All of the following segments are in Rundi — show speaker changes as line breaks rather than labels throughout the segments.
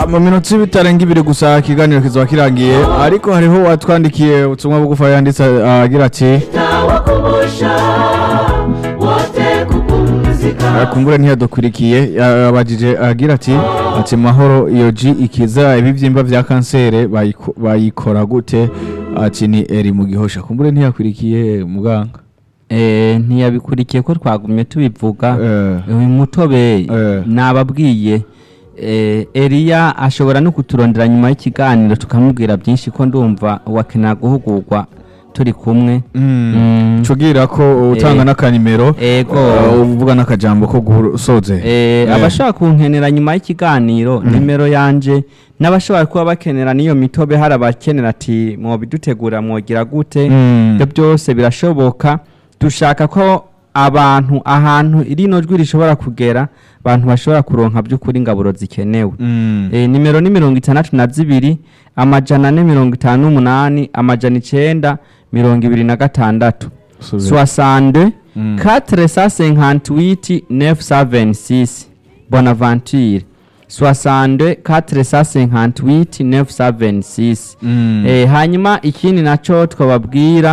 mu minota bitarenga ibiri gusa ikiganiro kizaba kirangiye ariko hariho watwandikiye ubutumwa bugufa yanditse agira ati kumbure ntiyadukurikiye yabajije agira ati ati mahoro iyo ji ikiza ibibyimba bya kansere bayiko- bayikora gute ati ni eri mu gihosha kumbure ntiyakurikiye muganga
Eh, ntiyabikurikiye ko twagumye tubivuga
Eh.
uyu mutobe
Eh.
nababwiye eh, Eliya ashobora no kuturondera nyuma y'ikiganiro tukamubwira byinshi ko ndumva wakenera guhugurwa turi kumwe Mm.
cugira ko utanga
Eh.
n'akanimero
Ego.
eh, uvuga n'akajambo ko gusoze
Eh,
Eh.
abashaka kunkenera nyuma y'ikiganiro nimero yanje n'abashobora kuba bakenera n'iyo mitobe hari abakenera ati mwobidutegura mwogira gute
Mm.
ibyo byose birashoboka dushaka ko abantu ahantu rino jwi rishobora kugera abantu bashobora kuronka by'ukuri ingaburo zikenewe
Mm.
e, nimero ni mirongo itandatu na zibiri amajana ane mirongo itanu n'umunani amajana icenda mirongo ibiri na gatandatu
Subira.
soixante
Mm.
quatre cent cinquante-huit neuf cent vingt-six bonaventure soixante quatre cent cinquante-huit neuf cent vingt-six
Mm.
Eh, hanyuma ikindi naco twababwira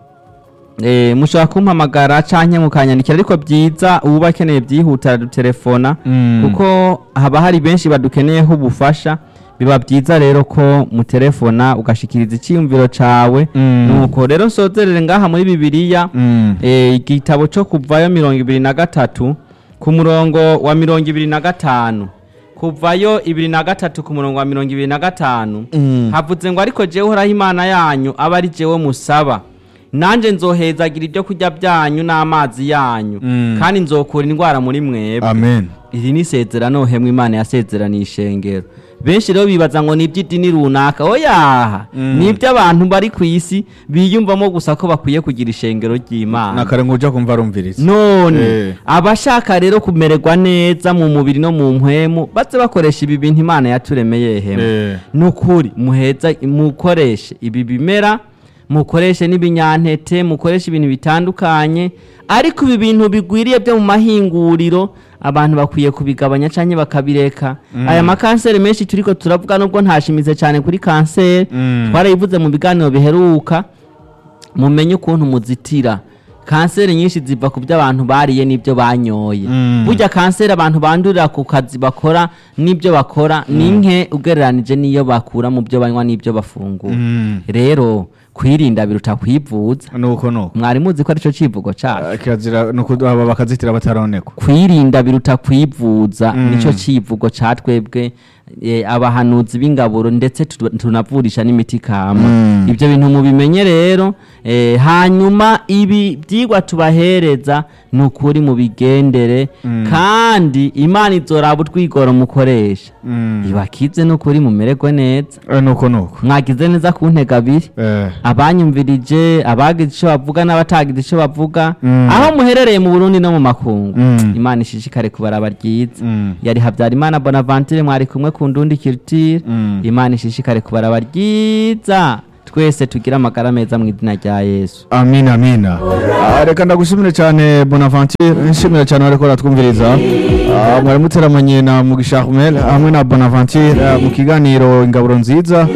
eh, mushobora kumpamagara canke mukanyandikira ariko byiza uba akeneye byihuta aradutelefona
Mm.
kuko haba hari benshi badukeneyeho ubufasha biba byiza rero ko mutelefona ugashikiriza icyiyumviro cawe
Mm.
nuko rero nsozerere ngaha muri bibiliya
Mm.
eh, igitabo cyo kuvayo mirongo ibiri na gatatu ku murongo wa mirongo ibiri na gatanu kuvayo ibiri na gatatu ku murongo wa mirongo ibiri na gatanu
Mm.
havuze ngo ariko jewe uhoraho imana yanyu aba ari jewe musaba nanjye nzohezagira ibyo kurya byanyu n'amazi yanyu
Mm.
kandi nzokura indwara muri mwebwe
amen
iri ni isezerano hemwe imana yasezeraniye ishengero benshi rero bibaza ngo ni iby'idini runaka oyaha
Mm.
ni iby'abantu bari ku isi biyumvamo gusa ko bakwiye kugira ishengero ry'imana
nakare ngo uja kumva arumviriza
none
Eh.
abashaka rero kumererwa neza mu mubiri no mu mpwemu baze bakoresha ibi bintu imana yaturemeye hemwe
Eh.
nukuri muheza mukoreshe ibi bimera mukoreshe n'ibinyantete mukoreshe ibintu bitandukanye ariko ibi bintu bigwiriye byo mu mahinguriro abantu bakwiye kubigabanya cyangwa bakabireka aya makanseri menshi turiko turavuga nubwo ntashimize cyane kuri kanseri
Mm.
twarayivuze mu biganiro biheruka mumenye ukuntu muzitira kanseri nyinshi ziva ku byo abantu bariye n'ibyo banyoye
Mm.
burya kanseri abantu bandurira ku kazi bakora n'ibyo bakora ni nke ugereranije n'iyo bakura mu byo banywa n'ibyo bafungura
Mm.
rero kwirinda biruta kwivuza
nuko nuko
mwari muzi ko aricyo civugo cacu
Eh, kirazira nuko aba bakazitira bataronekwa
kwirinda biruta kwivuza
Mm.
nicyo civugo ca twebwe eh, abahanuzi b'ingaburo ndetse tu- tunavurisha n'imiti kama
Mm.
ibyo bintu mubimenye rero eh, hanyuma ibi byigwa tubahereza ni ukuri mubigendere kandi imana izoraba utwigoro mukoresha
Mm.
ibakize n'ukuri mumererwe neza
Eh, nuko nuko
mwagize neza ku ntega abiri
Eh.
abanyumvirije abagize icyo bavuga n'abatagize icyo bavuga
Mm.
aho muherereye mu burundi no mu makungu
Mm.
imana ishishikare kubaraba ryiza
Mm.
yari habyarimana bonaventure mwari kumwe ku ndundi kirutire
Mm.
imana ishishikare kubaraba ryiza twese tugire amagara meza mu izina rya yesu
amina amina Ah, reka ndagushimire cyane bonaventure nshimira cyane wariko uratwumviriza Ah, mwari muteramanye na mugisha Ahmed hamwe na bonaventure ah, mu kiganiro ingaburo nziza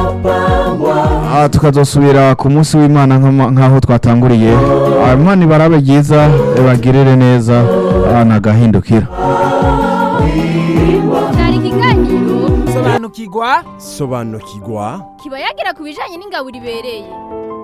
Ah, tukazosubira ku munsi w'imana nk'ama- nk'aho twatanguriye Ah, imana ibarabe ryiza ibagirire neza ah, nagahindukira
cyari ikiganiro
sobanukirwa
sobanukirwa
kiba yagira ku bijyanye n'ingabo ibereye